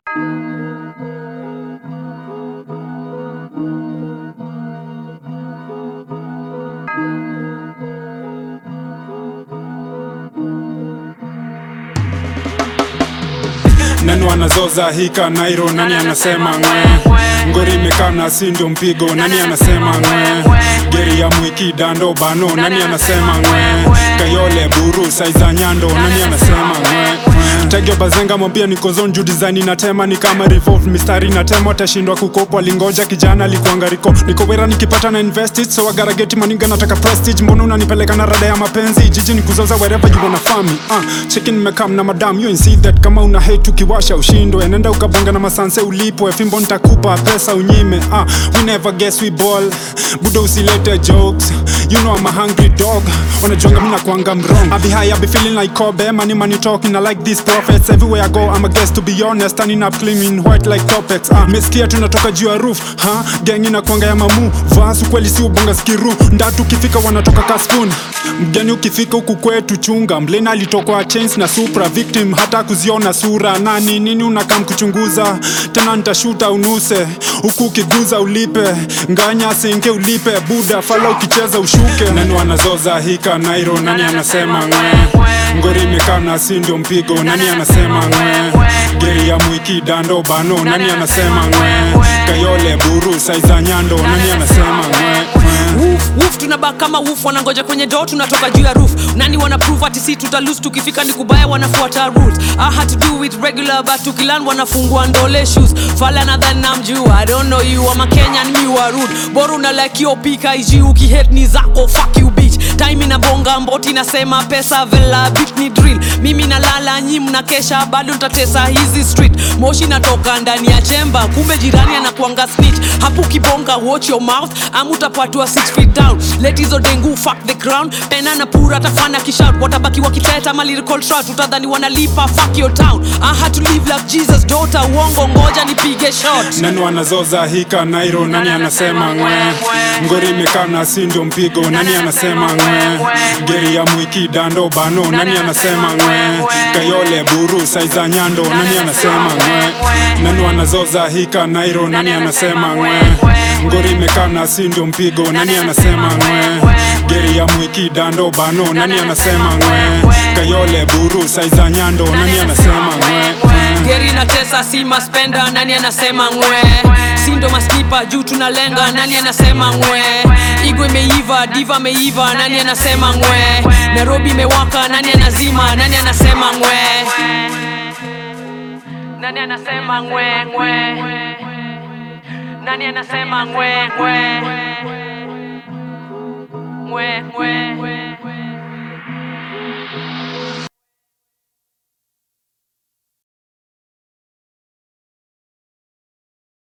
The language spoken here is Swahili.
nani wanazoza hika nairo nani anasema ngwe ngori imekana si ndio mpigo nani anasema ngwe geri ya mwiki dando bano nani anasema ngwe kayole buru saiza nyando nani anasema ngwe tegeo bazenga mwambia niko zone juu design inatema ni kama revolve mistari inatema atashindwa kukopa lingoja kijana alikuanga riko niko wera nikipata na invest it so I gotta get maninga nataka prestige mbona unanipeleka na rada ya mapenzi jiji ni kuzoza wherever you wanna find me uh, chicken nimekam na madam you ain't see that kama una hate ukiwasha ushindwe nenda ukabonga na masanse ulipwe fimbo nitakupa pesa unyime uh, we never guess we ball budo usilete jokes you know I'm a hungry dog wanajonga mina kwanga mrong I be high I be feeling like Kobe money money talking I like these prophets everywhere I go I'm a guest to be honest standing up clean white like topex uh, mesikia tunatoka juu ya roof ha gang inakwanga ya mamu vasu kweli si ubonga skiru ndatu ukifika wanatoka kaskun mgeni ukifika huku kwetu chunga mlena alitokwa chains na supra victim hata kuziona sura nani nini unakam kuchunguza tena nitashuta unuse huku ukiguza ulipe nganya singe ulipe buda fala ukicheza ushuke nani wanazoza hika nairo nani anasema ngwe ngori imekana si ndio mpigo nani anasema ngwe geri ya mwiki dando bano nani anasema ngwe kayole buru saiza nyando nani anasema ngwe Woof, woof, tunabak kama woof wanangoja kwenye do tunatoka juu ya roof nani wana prove ati si tutalose tukifika ni kubaya wanafuata rules I had to do it regular but tukilan wanafungua ndole shoes fala nadhani namjua I don't know you I'm a Kenyan mi wa rude bora una like yo pika iji ukihate ni zako fuck you bitch time inabonga mboti nasema pesa vela beat ni drill mimi nalala nyi mnakesha bado ntatesa hizi street moshi natoka ndani ya chemba kumbe jirani anakuanga snitch hapo ukibonga watch your mouth ama utapatwa 6 feet down let hizo dengu fuck the ground pena na pura tafana kishout watabaki wakiteta ma lyrical shot utadhani wanalipa fuck your town I had to live like Jesus daughter uongo ngoja nipige shot nani wanazoza hika nairo nani anasema ngwe ngori imekana si ndio mpigo nani anasema ngwe geri ya mwiki dando bano nani anasema ngwe kayole buru saiza nyando nani anasema ngwe nani wanazoza hika nairo nani anasema ngwe ngori imekana si ndio mpigo nani anasema ngwe geri ya mwiki dando bano nani anasema ngwe kayole buru saiza nyando nani anasema ngwe geri na tesa si maspenda nani anasema ngwe sindo maskipa juu tunalenga nani anasema ngwe igo imeiva diva meiva nani anasema ngwe nairobi imewaka nani anazima nani anasema ngwe nani anasema ngwe ngwe nani anasema ngwe ngwe ngwe ngwe